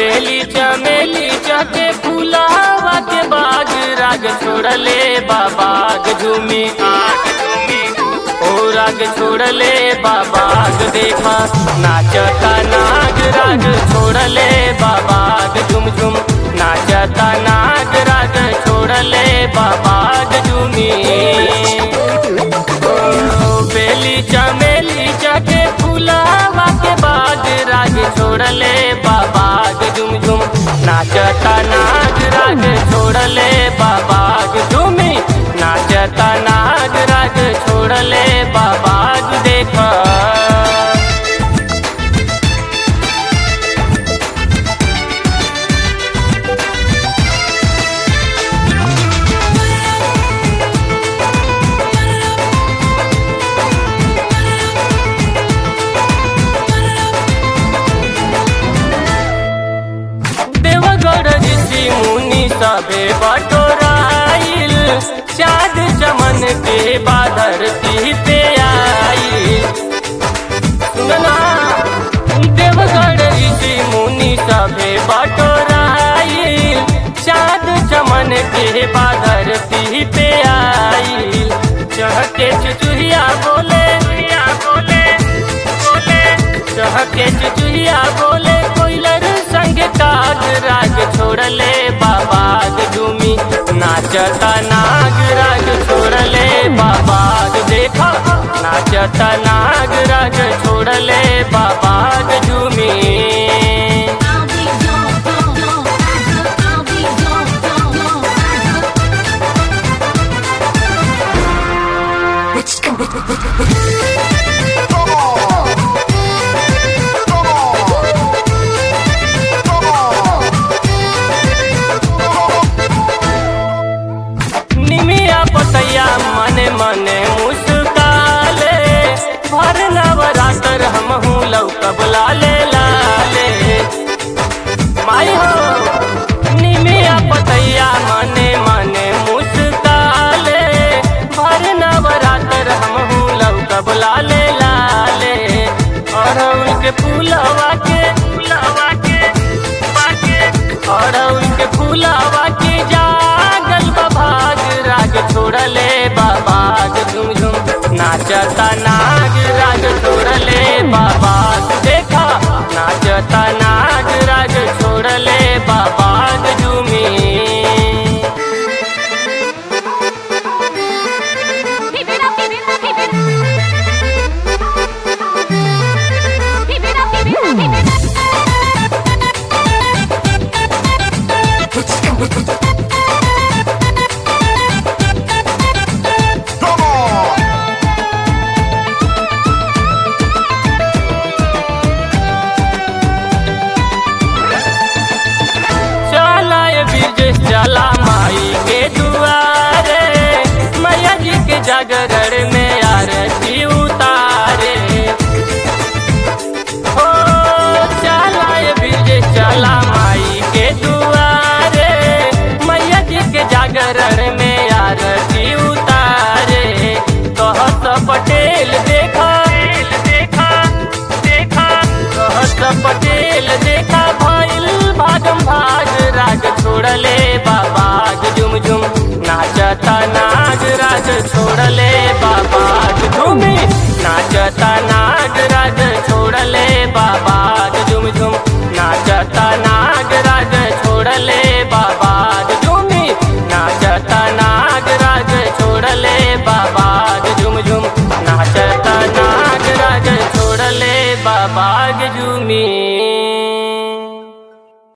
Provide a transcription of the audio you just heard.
बेली चमेली चके फुलावा के बाग राग छोड़ले बाबाग झूमी आग झूमी ओ राग छोड़ले बाबाग देखा नाचता नाग राग छोड़ले बाबाग झुम झुम नाचता नाग राग छोड़ले बाबाग झूमी ओ बेली चमेली चके फुलावा के बाग राग छोड़ले बाबाग झुम झुम नाचता नाग राग छोड़ले बाबाग झूमी नाचता नाग राग छोड़ले बाबाग देखा देवगढ़ ऋषि मुनि सबे बटोराइल चाँद चमन के बादर पे आई सुनना देवगढ़ ऋषि मुनि सबे बटोराइल चाँद चमन के बादर पे आई चहके चुचुहिया बोले बोले बोले चहके चुचुहिया बोले कोइलर संग काग राग छोड़ले बाबाग झूमी नाचता नाग राग छोड़ले बाबाग देखा नाचता नाग राग छोड़ले बाबाग झूमी I'll be gone, gone, gone. I'll be gone, gone, gone. Come on! Come on! Come on! निमिया पतैया मने मने मुस्काले भर नवरात्र हम हूँ लौकब लाले लाले माई हो निमिया पतैया मने मने मुस्काले भर नवरात्र हम हूँ लौकब लाले लाले और उनके फूलवा के फूलवा के बाके और उनके फूलवा के जागल बाबाग राग छोड़ले बाबाग झुम झुम नाचता नाग राग छोड़ले बाबाग देखा नाचता नाग राग छोड़ले बाबाग झूमी Keep it up, keep it up, keep it Keep it up, keep it up, keep it up. Come on! चला ये ब्रिजेश चला माई के दुआरे मैया जी के जागरण में आरती उतारे हो चला ये ब्रिजेश चला माई के दुआरे मैया जी के जागरण में आरती उतारे कहत पटेल देखा देखा देखा कहत पटेल देखा भइल भागम भाग राग छोड़ले बाबाग झुम झुम नाचता नाग राग छोड़ले बाबाग झूमी नाचता